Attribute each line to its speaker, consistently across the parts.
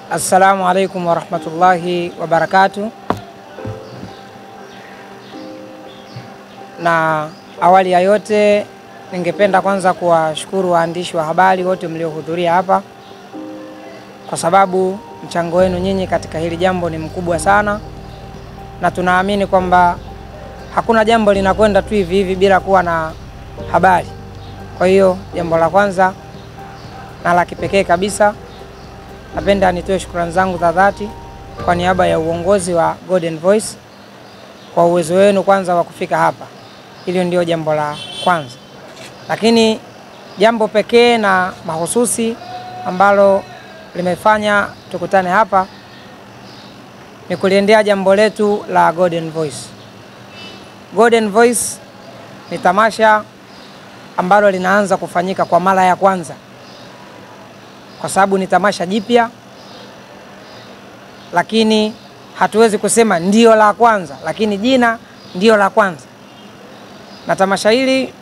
Speaker 1: Assalamu alaikum warahmatullahi wabarakatuh. Na awali ya yote, ningependa kwanza kuwashukuru waandishi wa habari wote mliohudhuria hapa, kwa sababu mchango wenu nyinyi katika hili jambo ni mkubwa sana, na tunaamini kwamba hakuna jambo linakwenda tu hivi hivi bila kuwa na habari. Kwa hiyo jambo la kwanza na la kipekee kabisa napenda nitoe shukrani zangu za dhati kwa niaba ya uongozi wa Golden Voice kwa uwezo wenu kwanza wa kufika hapa. Hilo ndio jambo la kwanza, lakini jambo pekee na mahususi ambalo limefanya tukutane hapa ni kuliendea jambo letu la Golden Voice. Golden Voice ni tamasha ambalo linaanza kufanyika kwa mara ya kwanza kwa sababu ni tamasha jipya, lakini hatuwezi kusema ndio la kwanza, lakini jina ndio la kwanza. Na tamasha hili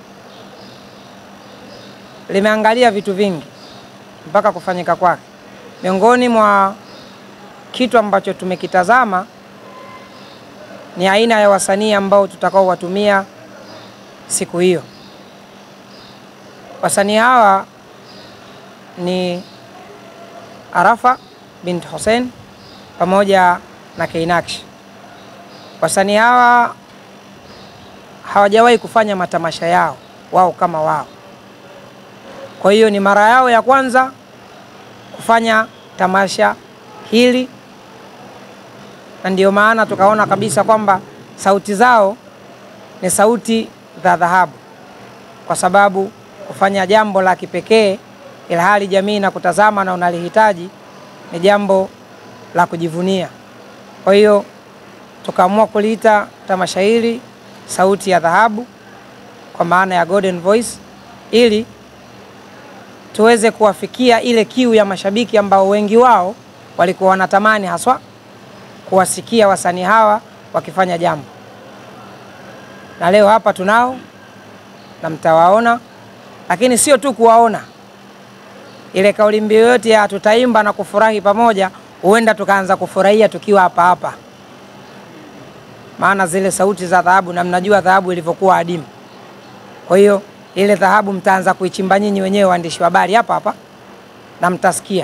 Speaker 1: limeangalia vitu vingi mpaka kufanyika kwake. Miongoni mwa kitu ambacho tumekitazama ni aina ya wasanii ambao tutakao watumia siku hiyo. Wasanii hawa ni Arafa bint Hussein pamoja na Keinakshi. Wasanii hawa hawajawahi kufanya matamasha yao wao kama wao, kwa hiyo ni mara yao ya kwanza kufanya tamasha hili, na ndio maana tukaona kabisa kwamba sauti zao ni sauti za dhahabu, kwa sababu kufanya jambo la kipekee ilhali jamii na kutazama na unalihitaji ni jambo la kujivunia. Kwa hiyo tukaamua kuliita tamasha hili sauti ya dhahabu, kwa maana ya Golden Voice, ili tuweze kuwafikia ile kiu ya mashabiki ambao wengi wao walikuwa wanatamani haswa kuwasikia wasanii hawa wakifanya jambo, na leo hapa tunao na mtawaona, lakini sio tu kuwaona ile kauli mbiu yote ya tutaimba na kufurahi pamoja, huenda tukaanza kufurahia tukiwa hapa hapa, maana zile sauti za dhahabu, na mnajua dhahabu ilivyokuwa adimu. Kwa hiyo ile dhahabu mtaanza kuichimba nyinyi wenyewe waandishi wa habari hapa hapa na mtasikia.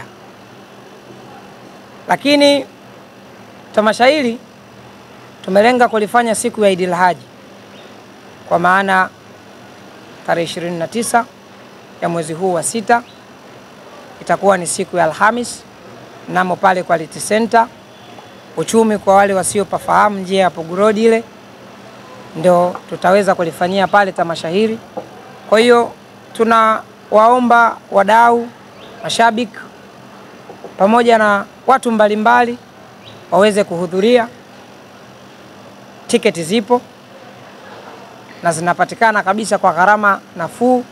Speaker 1: Lakini tamasha hili tumelenga kulifanya siku ya Idil Haji, kwa maana tarehe 29 ya mwezi huu wa sita itakuwa ni siku ya Alhamis mnamo pale Quality Center uchumi. Kwa wale wasiopafahamu njia ya Pugu Road ile ndio tutaweza kulifanyia pale tamasha hili. Kwa hiyo tunawaomba wadau, mashabiki pamoja na watu mbalimbali waweze kuhudhuria. Tiketi zipo na zinapatikana kabisa kwa gharama nafuu.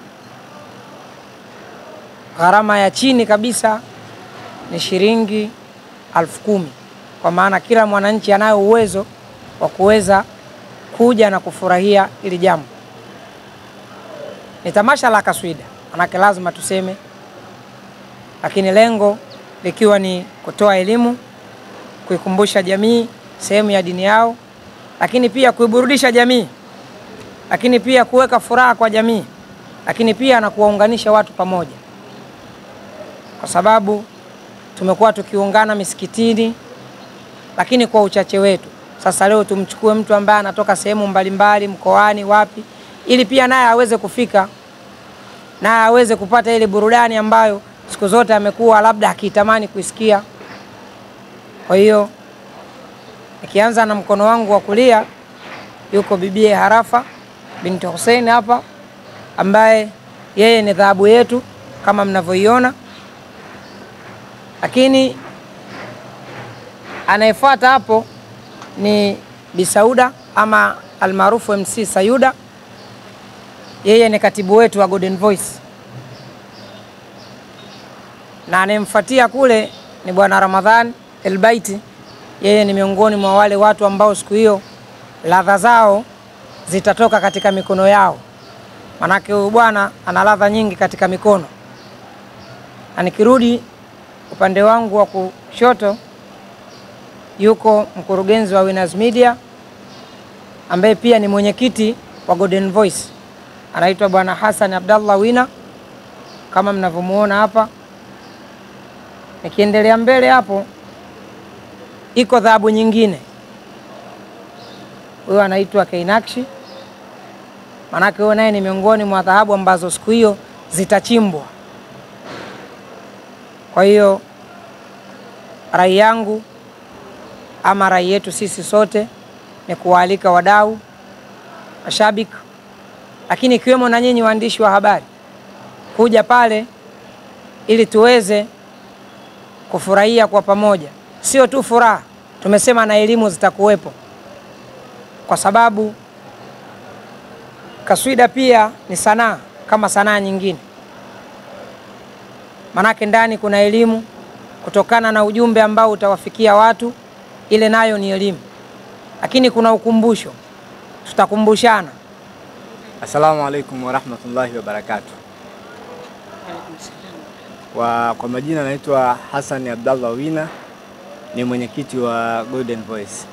Speaker 1: Gharama ya chini kabisa ni shilingi elfu kumi kwa maana kila mwananchi anayo uwezo wa kuweza kuja na kufurahia hili jambo. Ni tamasha la kaswida, manake lazima tuseme, lakini lengo likiwa ni kutoa elimu, kuikumbusha jamii sehemu ya dini yao, lakini pia kuiburudisha jamii, lakini pia kuweka furaha kwa jamii, lakini pia na kuwaunganisha watu pamoja kwa sababu tumekuwa tukiungana misikitini, lakini kwa uchache wetu. Sasa leo tumchukue mtu ambaye anatoka sehemu mbalimbali, mkoani, wapi, ili pia naye aweze kufika, naye aweze kupata ile burudani ambayo siku zote amekuwa labda akitamani kuisikia. Kwa hiyo nikianza na mkono wangu wa kulia, yuko bibie Harafa binti Hussein hapa, ambaye yeye ni dhahabu yetu kama mnavyoiona lakini anayefuata hapo ni Bisauda ama almaarufu MC Sayuda, yeye ni katibu wetu wa Golden Voice, na anayemfuatia kule ni bwana Ramadhan Elbaiti, yeye ni miongoni mwa wale watu ambao siku hiyo ladha zao zitatoka katika mikono yao, manake huyu bwana ana ladha nyingi katika mikono, na nikirudi upande wangu wa kushoto yuko mkurugenzi wa Winners Media ambaye pia ni mwenyekiti wa Golden Voice, anaitwa Bwana Hassan Abdallah Wina kama mnavyomuona hapa. Nikiendelea mbele hapo, iko dhahabu nyingine, huyo anaitwa Keinakshi, manake huyo naye ni miongoni mwa dhahabu ambazo siku hiyo zitachimbwa. Kwa hiyo rai yangu ama rai yetu sisi sote ni kuwaalika wadau, mashabiki, lakini ikiwemo na nyinyi waandishi wa habari kuja pale ili tuweze kufurahia kwa pamoja. Sio tu furaha, tumesema na elimu zitakuwepo, kwa sababu kaswida pia ni sanaa kama sanaa nyingine, manake ndani kuna elimu kutokana na ujumbe ambao utawafikia watu, ile nayo ni elimu, lakini kuna ukumbusho, tutakumbushana.
Speaker 2: Assalamu alaikum warahmatullahi wabarakatuh. Kwa, kwa majina naitwa Hassan Abdallah Wina, ni mwenyekiti wa Golden Voice,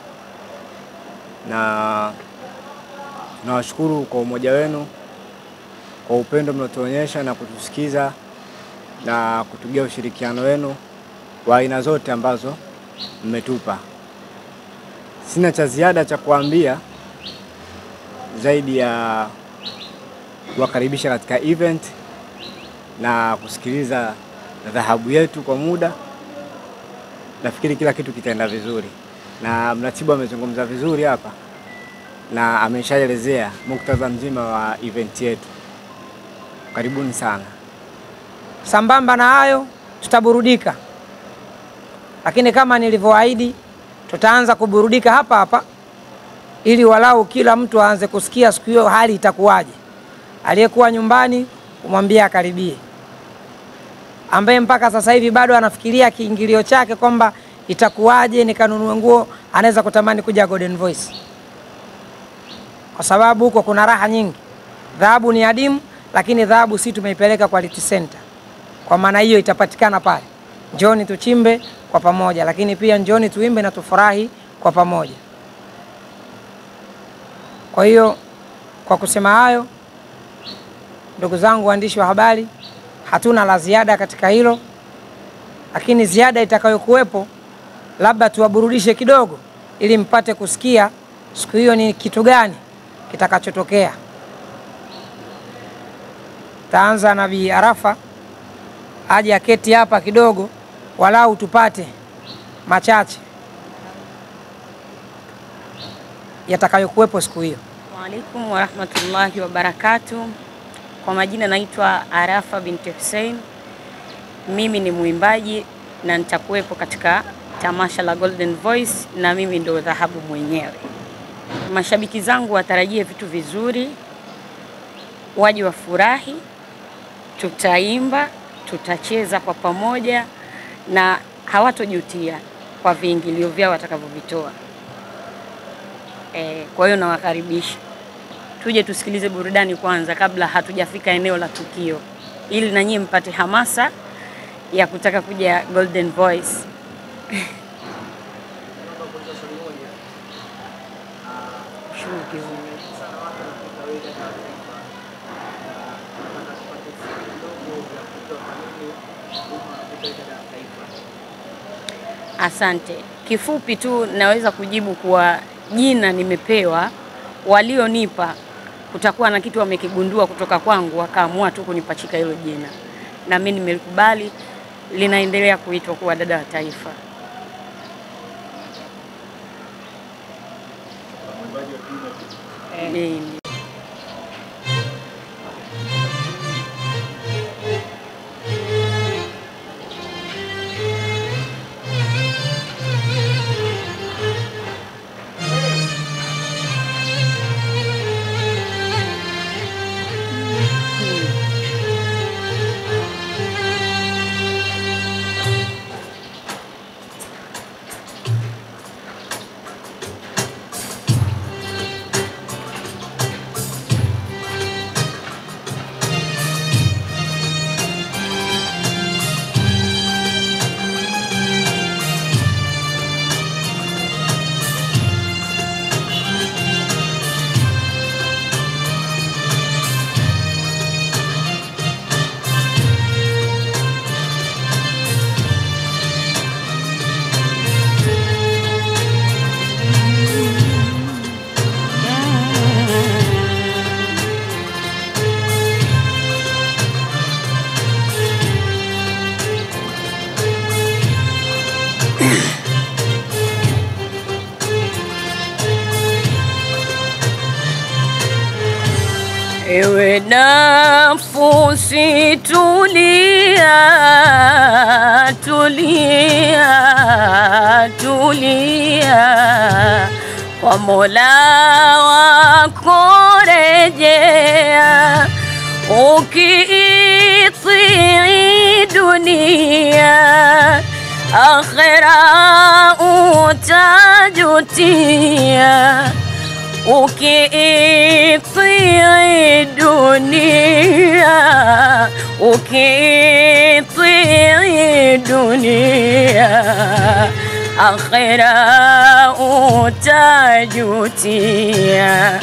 Speaker 2: na nawashukuru kwa umoja wenu, kwa upendo mnaotuonyesha na kutusikiza na kutugia ushirikiano wenu wa aina zote ambazo mmetupa. Sina cha ziada cha kuambia zaidi ya kuwakaribisha katika event na kusikiliza dhahabu yetu kwa muda. Nafikiri kila kitu kitaenda vizuri, na mratibu amezungumza vizuri hapa na ameshaelezea muktadha mzima wa event yetu. Karibuni sana.
Speaker 1: Sambamba na hayo, tutaburudika, lakini kama nilivyoahidi, tutaanza kuburudika hapa hapa ili walau kila mtu aanze kusikia siku hiyo hali itakuwaje. Aliyekuwa nyumbani umwambie akaribie, ambaye mpaka sasa hivi bado anafikiria kiingilio chake kwamba itakuwaje nikanunue nguo, anaweza kutamani kuja Golden Voice, kwa sababu huko kuna raha nyingi. Dhahabu ni adimu, lakini dhahabu si tumeipeleka Quality Center. Kwa maana hiyo itapatikana pale. Njoni tuchimbe kwa pamoja, lakini pia njoni tuimbe na tufurahi kwa pamoja. Kwa hiyo kwa kusema hayo, ndugu zangu waandishi wa habari, hatuna la ziada katika hilo, lakini ziada itakayokuwepo labda tuwaburudishe kidogo, ili mpate kusikia siku hiyo ni kitu gani kitakachotokea. Taanza na Bi Arafa aje aketi hapa kidogo, walau tupate machache yatakayokuwepo siku hiyo.
Speaker 3: Waalaikum warahmatullahi wabarakatu. Kwa majina naitwa Arafa binti Hussein, mimi ni mwimbaji na nitakuwepo katika tamasha la Golden Voice na mimi ndo dhahabu mwenyewe. Mashabiki zangu watarajie vitu vizuri, waje wafurahi, tutaimba, tutacheza kwa pamoja na hawatojutia kwa viingilio vyao watakavyovitoa. E, kwa hiyo nawakaribisha tuje tusikilize burudani kwanza kabla hatujafika eneo la tukio, ili na nyie mpate hamasa ya kutaka kuja Golden Voice. Asante. Kifupi tu naweza kujibu kuwa jina nimepewa, walionipa kutakuwa na kitu wamekigundua kutoka kwangu, wakaamua tu kunipachika hilo jina, na mimi nimelikubali, linaendelea kuitwa kuwa dada wa taifa. Mimi. Ewe nafsi tulia, tulia, tulia, kwa Mola wako rejea, ukiitii dunia, akhera utajutia ukiitii dunia, ukiitii dunia, akhera utajutia.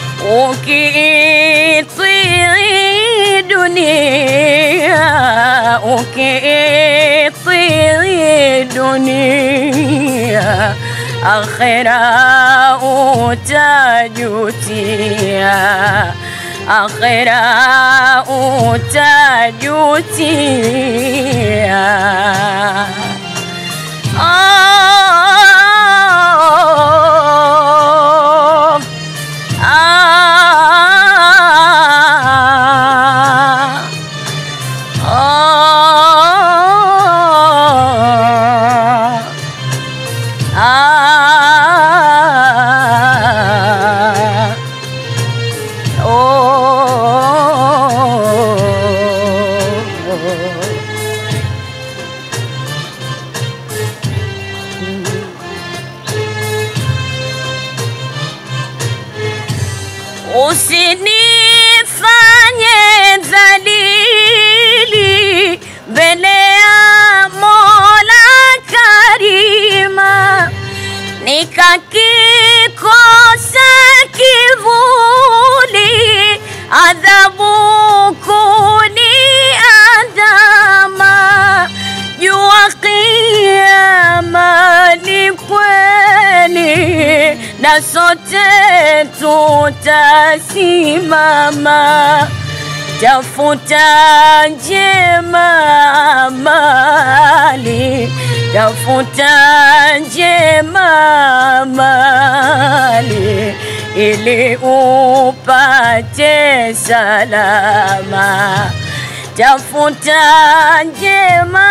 Speaker 3: Ukiitii dunia, ukiitii dunia akhera utajutia, akhera utajutia. Oh, ah, oh. Ah, oh, usinifanye dhalili mbele ya Mola Karima nikakikosa kivuli, adhabu kuniandama, jua kiama ni kweli, na sote tutasimama tafuta njema mali, tafuta njema mali, ili upate salama. Tafuta njema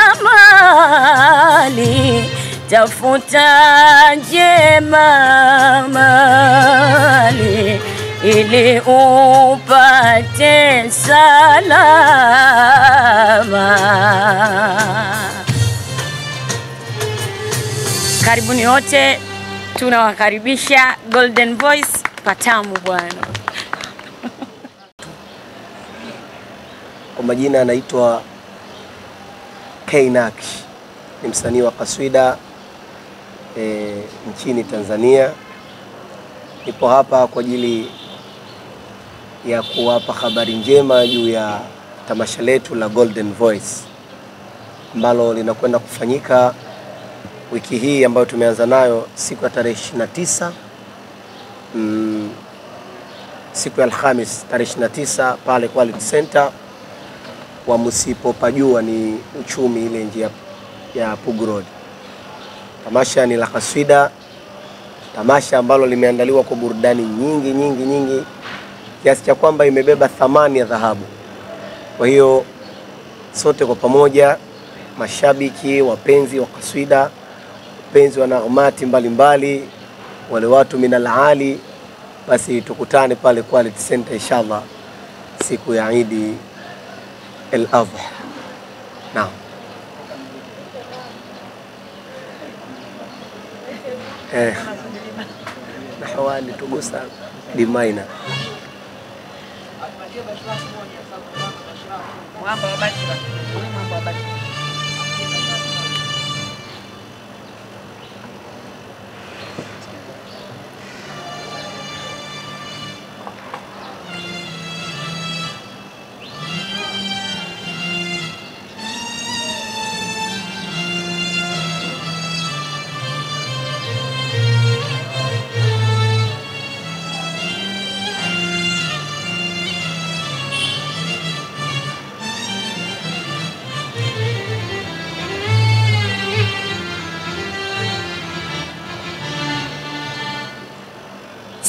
Speaker 3: mali, tafuta njema mali ili upate salama. Karibuni wote, tunawakaribisha Golden Voice Patamu bwana.
Speaker 4: Kwa majina anaitwa K Naksh, ni msanii wa kaswida e, nchini Tanzania. Nipo hapa kwa ajili ya kuwapa habari njema juu ya tamasha letu la Golden Voice ambalo linakwenda kufanyika wiki hii ambayo tumeanza nayo siku ya tarehe 29 mm, siku ya Alhamis tarehe 29 pale Quality Center wa msipopajua ni uchumi ile njia ya Pugu Road. Tamasha ni la kaswida, tamasha ambalo limeandaliwa kwa burudani nyingi nyingi nyingi kiasi cha kwamba imebeba thamani ya dhahabu. Kwa hiyo sote kwa pamoja, mashabiki, wapenzi wa kaswida, wapenzi wa naghmati mbalimbali, wale watu minal ali, basi tukutane pale Quality Center inshallah siku ya Idi el Adha. Naam. Eh. Na hawali tugusa dimaina.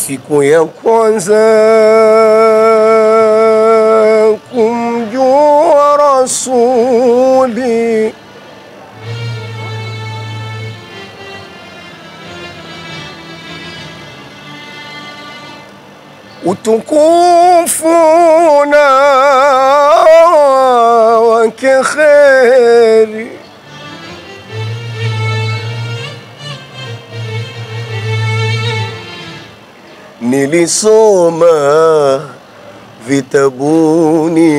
Speaker 4: siku ya kwanza kumjua Rasuli utukufu na wake kheri nilisoma vitabuni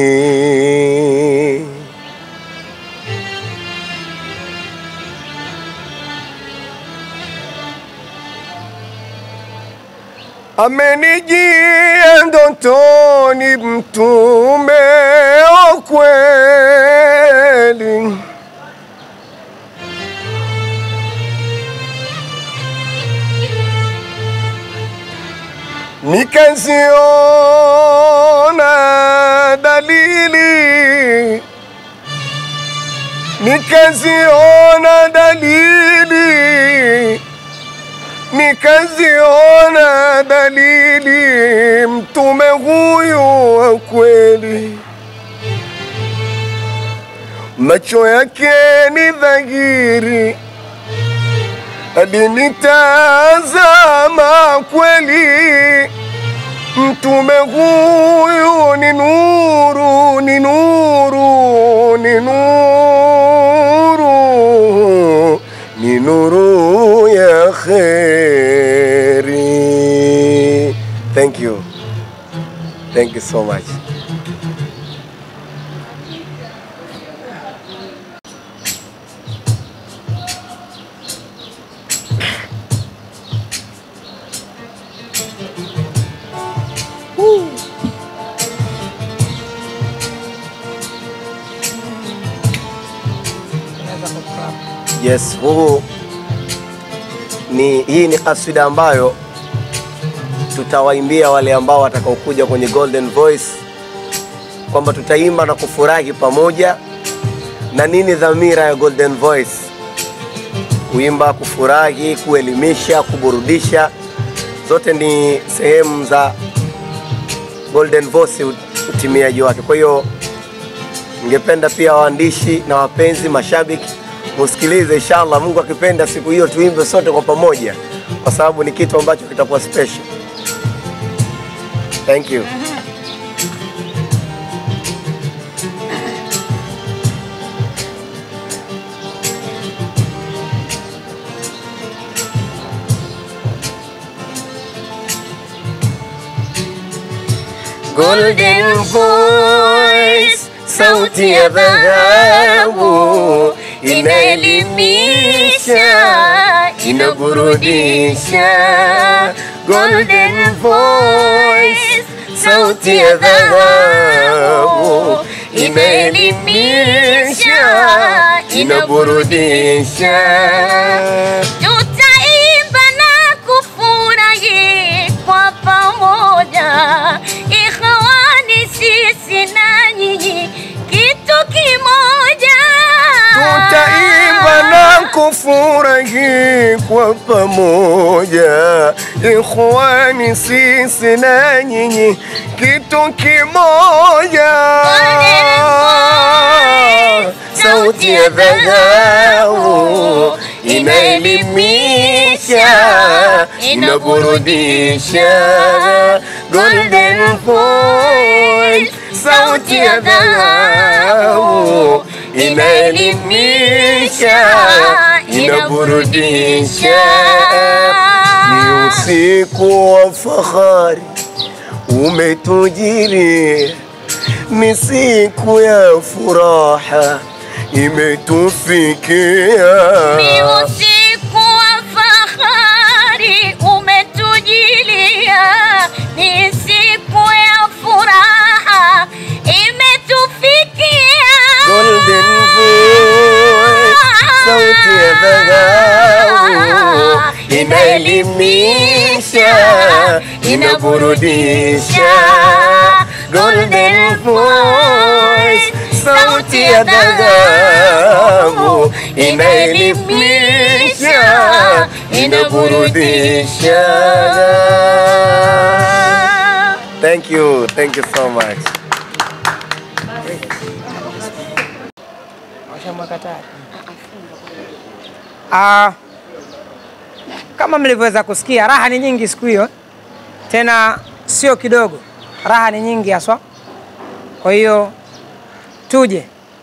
Speaker 4: amenijia ndotoni mtume wa kweli nikaziona dalili nikaziona dalili nikaziona dalili mtume huyu wa kweli macho yake ni dhahiri alinitazama kweli mtume huyu ni nuru ni nuru ni nuru ni nuru ya kheri thank you thank you so much
Speaker 1: Unaweza kuclap.
Speaker 4: Yes, huu ni hii ni kaswida ambayo tutawaimbia wale ambao watakaokuja kwenye Golden Voice kwamba tutaimba na kufurahi pamoja. Na nini dhamira ya Golden Voice? Kuimba, kufurahi, kuelimisha, kuburudisha, zote ni sehemu za Golden Voice utimiaji wake. Kwa hiyo ningependa pia waandishi na wapenzi mashabiki musikilize, inshallah, Mungu akipenda, siku hiyo tuimbe sote kwa pamoja, kwa sababu ni kitu ambacho kitakuwa special. Thank you.
Speaker 3: Golden Voice, sauti ya dhahabu, inaelimisha, inaburudisha. Golden Voice, sauti ya dhahabu, inaelimisha, inaburudisha. Tutaimba na kufurahi kwa pamoja, ikhwani, sisi na nyinyi kitu kimoja.
Speaker 4: Tutaimba na kufurahi kwa pamoja, ikhwani, sisi na nyinyi kitu kimoja. Sauti ya dhahabu inaelimisha, inaburudisha. Golden Voice, sauti ya dhahabu inaelimisha, inaburudisha. Ni usiku wa fahari umetujiri, ni siku ya furaha imetufikia.
Speaker 3: Ni usiku wa fahari umetujilia, ni siku ya furaha imetufikia.
Speaker 4: Golden Voice, sauti ya dhahabu inaelimisha, inaburudisha. Golden Voice, sauti ya dhahabu inaelimisha, inaburudisha. Thank you, thank you so much.
Speaker 1: Ah, kama mlivyoweza kusikia, raha ni nyingi siku hiyo, tena sio kidogo, raha ni nyingi haswa. Kwa hiyo tuje,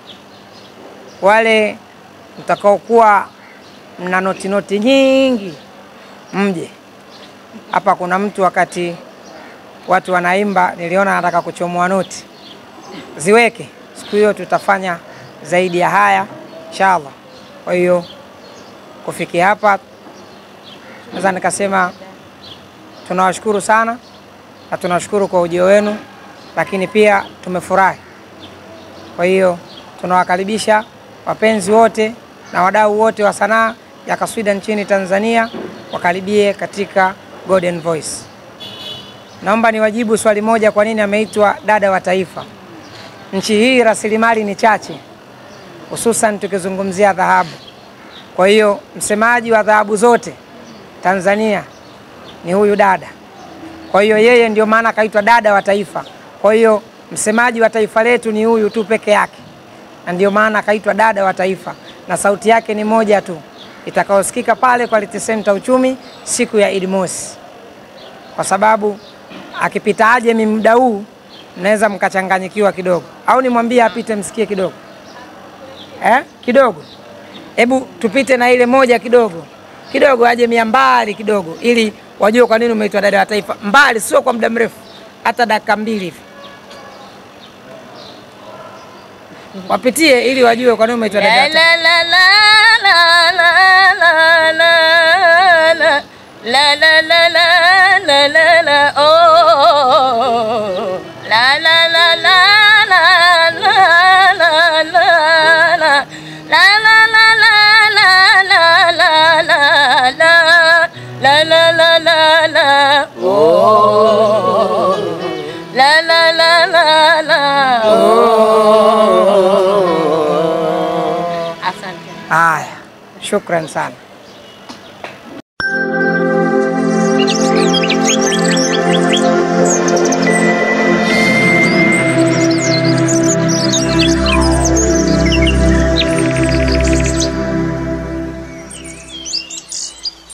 Speaker 1: wale mtakaokuwa mna noti noti nyingi, mje hapa. Kuna mtu wakati watu wanaimba, niliona anataka kuchomoa noti, ziweke siku hiyo, tutafanya zaidi ya haya inshallah. Kwa hiyo kufikia hapa, naweza nikasema tunawashukuru sana na tunawashukuru kwa ujio wenu, lakini pia tumefurahi. Kwa hiyo tunawakaribisha wapenzi wote na wadau wote wa sanaa ya kaswida nchini Tanzania wakaribie katika Golden Voice. Naomba niwajibu swali moja, kwa nini ameitwa dada wa taifa? Nchi hii rasilimali ni chache, hususan tukizungumzia dhahabu. Kwa hiyo msemaji wa dhahabu zote Tanzania ni huyu dada. Kwa hiyo yeye ndio maana akaitwa dada wa taifa. Kwa hiyo msemaji wa taifa letu ni huyu tu peke yake, na ndio maana akaitwa dada wa taifa, na sauti yake ni moja tu itakayosikika pale Quality Center Uchumi siku ya Idi Mosi, kwa sababu akipita aje mi muda huu mnaweza mkachanganyikiwa kidogo, au nimwambie apite msikie kidogo eh? kidogo Hebu tupite na ile moja kidogo kidogo, aje mia mbali kidogo, ili wajue kwa nini umeitwa dada wa taifa. Mbali sio kwa muda mrefu, hata dakika mbili hivi wapitie, ili wajue kwa nini umeitwa dada wa taifa.
Speaker 3: Asante.
Speaker 1: Haya, shukran sana.